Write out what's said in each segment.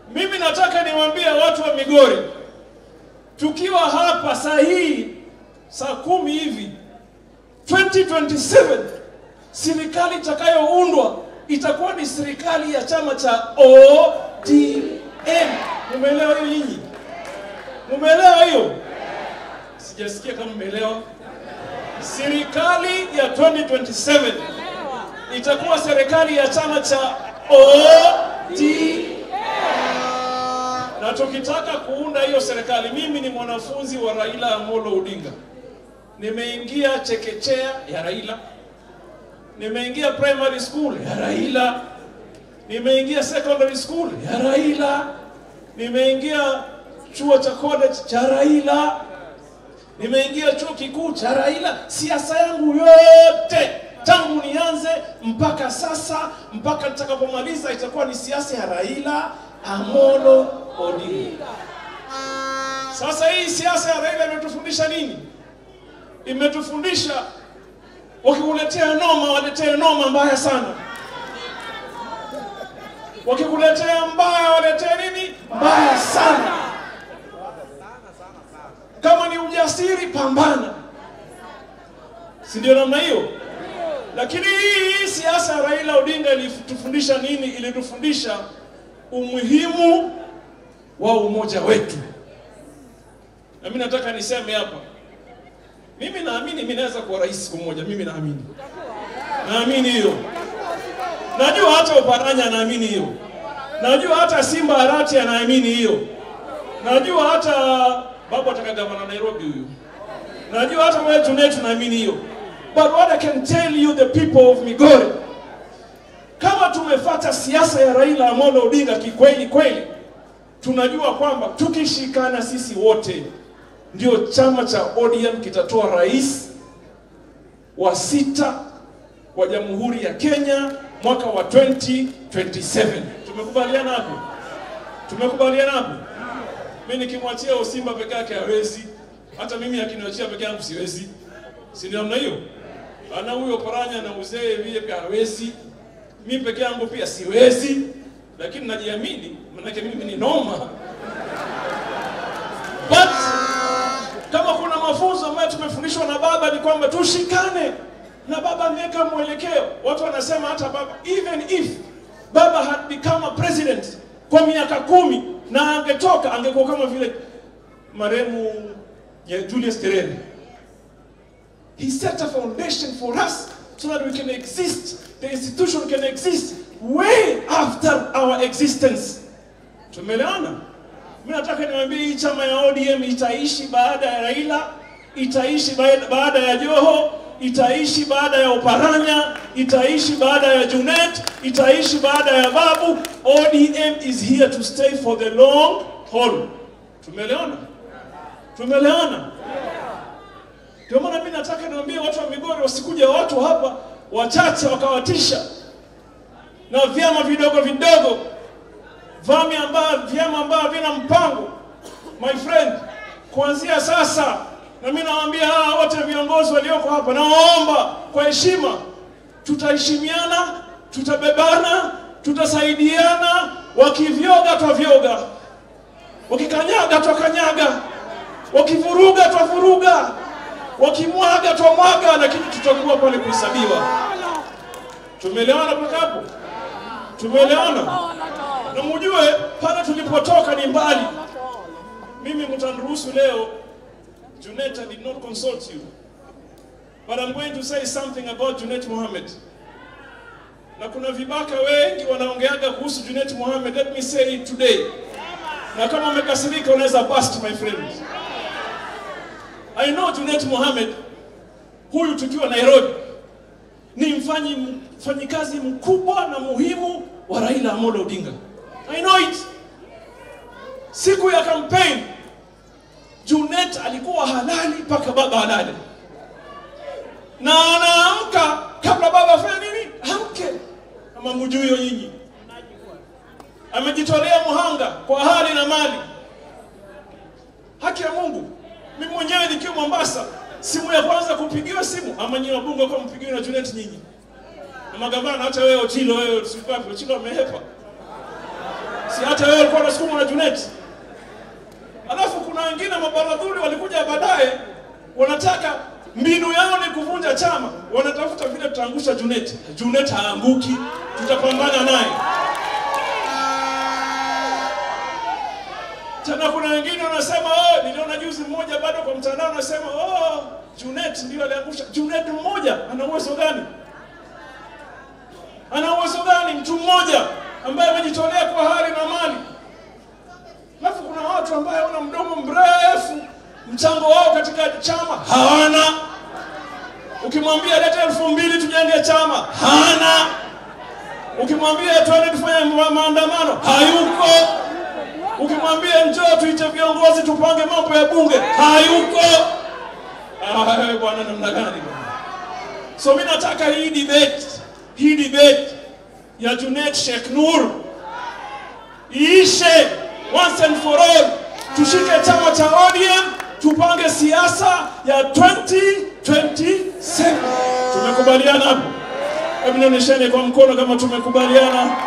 Mimi nataka niwaambie watu wa Migori, tukiwa hapa saa hii saa kumi hivi 2027 serikali itakayoundwa itakuwa ni serikali ya chama cha ODM. Mumeelewa hiyo nyinyi? Mumeelewa hiyo? Sijasikia kama mmeelewa. Serikali ya 2027 itakuwa serikali ya chama cha ODM. Na tukitaka kuunda hiyo serikali, mimi ni mwanafunzi wa Raila Amolo Odinga. Nimeingia chekechea ya Raila, nimeingia primary school ya Raila, nimeingia secondary school ya Raila, nimeingia chuo cha college cha Raila, nimeingia chuo kikuu cha Raila. Siasa yangu yote tangu nianze mpaka sasa, mpaka nitakapomaliza itakuwa ni siasa ya Raila Amolo Odinga. Sasa hii siasa ya Raila imetufundisha nini? Imetufundisha wakikuletea noma, waletee noma mbaya sana. Wakikuletea mbaya, waletee nini? Mbaya sana. Kama ni ujasiri, pambana, si ndio namna hiyo? Lakini hii siasa ya Raila Odinga ilitufundisha nini? Ilitufundisha umuhimu wa umoja wetu. Na mimi nataka niseme hapa, mimi naamini mimi naweza kuwa rais siku moja. Mimi naamini, naamini hiyo. Najua hata Oparanya anaamini hiyo. Najua hata Simba Arati anaamini hiyo. Najua hata babu ataka gavana Nairobi huyu. Najua hata wewe Junet tunaamini hiyo. But what I can tell you the people of Migori, kama tumefata siasa ya Raila Amolo Odinga kikweli kweli, tunajua kwamba tukishikana sisi wote ndio chama cha ODM kitatoa rais wa sita wa Jamhuri ya Kenya mwaka wa 2027. Tumekubaliana hapo? Tumekubaliana hapo? Mimi nikimwachia Usimba peke yake hawezi, hata mimi akiniachia peke yangu siwezi, si ndio namna hiyo? Ana huyo Paranya na uzee vile pia hawezi, mimi peke yangu pia siwezi, lakini najiamini, manake mimi ni noma. But kama kuna mafunzo ambayo tumefundishwa na baba ni kwamba tushikane na baba ameweka mwelekeo. Watu wanasema hata baba, even if baba had become a president kwa miaka kumi na angetoka, angekuwa kama vile marehemu ya Julius Nyerere. He set a foundation for us so that we can exist, the institution can exist way after our existence. Tumeelewana? Mimi nataka niwaambie hii chama ya ODM itaishi baada ya Raila, itaishi baada baada ya Joho, itaishi baada ya Oparanya, itaishi baada ya Junet, itaishi baada ya Babu. ODM is here to stay for the long haul. Tumeelewana? Tumeelewana? Ndio maana mimi nataka niwaambie watu wa Migori wasikuje watu hapa wachache wakawatisha na vyama vidogo vidogo vami ambao vyama ambavyo vina mpango. My friend, kuanzia sasa, na mimi nawaambia hawa wote viongozi walioko hapa, nawaomba kwa heshima, tutaheshimiana, tutabebana, tutasaidiana. Wakivyoga twavyoga, wakikanyaga twakanyaga, wakivuruga twavuruga, wakimwaga twamwaga, lakini tutakuwa pale kuhesabiwa. Tumeelewana mpaka hapo? Tumeelewana? na mujue pale tulipotoka ni mbali. Mimi mtaniruhusu leo, Junet, I did not consult you, but I'm going to say something about Junet Mohammed. Na kuna vibaka wengi wanaongeaga kuhusu Junet Mohammed. Let me say it today, na kama umekasirika unaweza bust my friend. I know Junet Mohammed huyu tukiwa Nairobi ni mfanyi mfanyikazi mkubwa na muhimu wa Raila Amolo Odinga. I know it. Siku ya campaign Junet alikuwa halali mpaka baba halali, na anaamka kabla baba afanye nini? Amke. Kama mjui hiyo nyinyi, amejitolea muhanga kwa hali na mali. Haki ya Mungu, mimi mwenyewe nikiwa Mombasa, simu ya kwanza kupigiwa simu ama nyinyi wabunge kwa mpigiwa na Junet nyinyi na magavana, hata wewe Otilo, wewe Sipapi, Otilo amehepa Si hata wewe ulikuwa unasukumwa na Junet. Alafu kuna wengine mabaradhuri walikuja baadaye wanataka mbinu yao ni kuvunja chama, wanatafuta vile tutaangusha Junet. Junet haanguki, tutapambana naye. Tena kuna wengine wanasema oh, niliona juzi mmoja bado kwa mtandao anasema oh, Junet ndio aliangusha. Junet mmoja ana uwezo gani? Ana uwezo gani mtu mmoja ambaye amejitolea kwa hali na mali? Alafu kuna watu ambaye wana mdomo mrefu, mchango wao katika chama hawana. Ukimwambia leta elfu mbili tujenge chama, hana. Ukimwambia twende tufanye ma- maandamano, hayuko. Ukimwambia njoo tuite viongozi tupange mambo ya bunge, hayuko. Ah, wewe bwana, namna gani bwana? So mimi nataka hii debate, hii debate ya Junet Sheikh Nur iishe once and for all. Tushike chama cha ODM, tupange siasa ya 2027. Tumekubaliana hapo? Hebu nionyesheni kwa mkono kama tumekubaliana.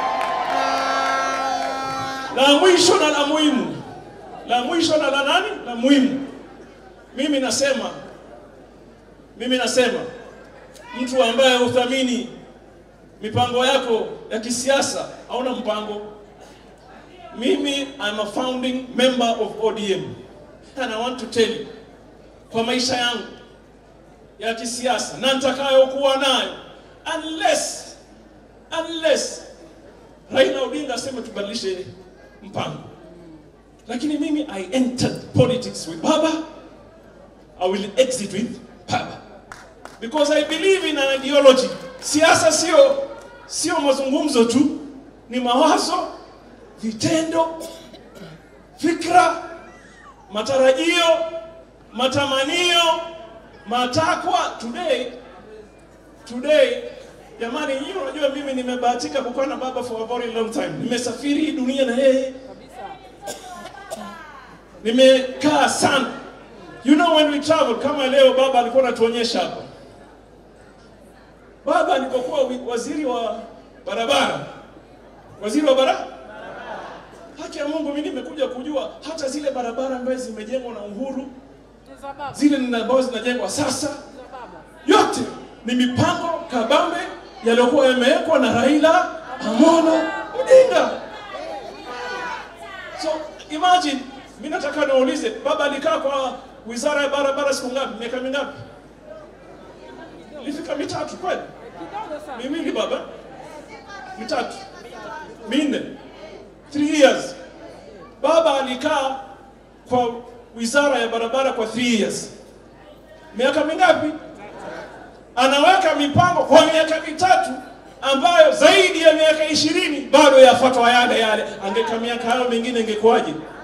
La mwisho na la muhimu, la mwisho na la nani? La muhimu. Mimi nasema, mimi nasema mtu ambaye huthamini mipango yako ya kisiasa hauna mpango. Mimi I'm a founding member of ODM and I want to tell you, kwa maisha yangu ya kisiasa na nitakayokuwa nayo, unless unless Raila Odinga aseme tubadilishe mpango, lakini mimi I entered politics with Baba, I will exit with Baba because I believe in an ideology. Siasa sio sio mazungumzo tu, ni mawazo, vitendo, fikra, matarajio, matamanio, matakwa. Today today, jamani, nyinyi unajua mimi nimebahatika kukaa na baba for a very long time. Nimesafiri hii dunia na yeye, nimekaa sana. You know when we travel, kama leo baba alikuwa anatuonyesha hapa Baba alipokuwa wi- waziri wa barabara, waziri wa bara, haki ya Mungu, mimi nimekuja kujua hata zile barabara ambazo zimejengwa na Uhuru, Za baba. zile nina- ambazo zinajengwa sasa, Za baba. yote ni mipango kabambe yaliyokuwa yamewekwa na Raila Amolo Odinga. So imagine, mimi nataka niwaulize, baba alikaa kwa wizara ya barabara siku ngapi? Miaka mingapi? Ilifika mitatu kweli? Kidogo sana. miwili baba, mitatu, minne, three years. Baba alikaa kwa wizara ya barabara kwa three years. Miaka mingapi? Anaweka mipango kwa miaka mitatu ambayo zaidi ya miaka ishirini bado yafuatwa yale yale. Angeka miaka hayo mingine ingekuwaje?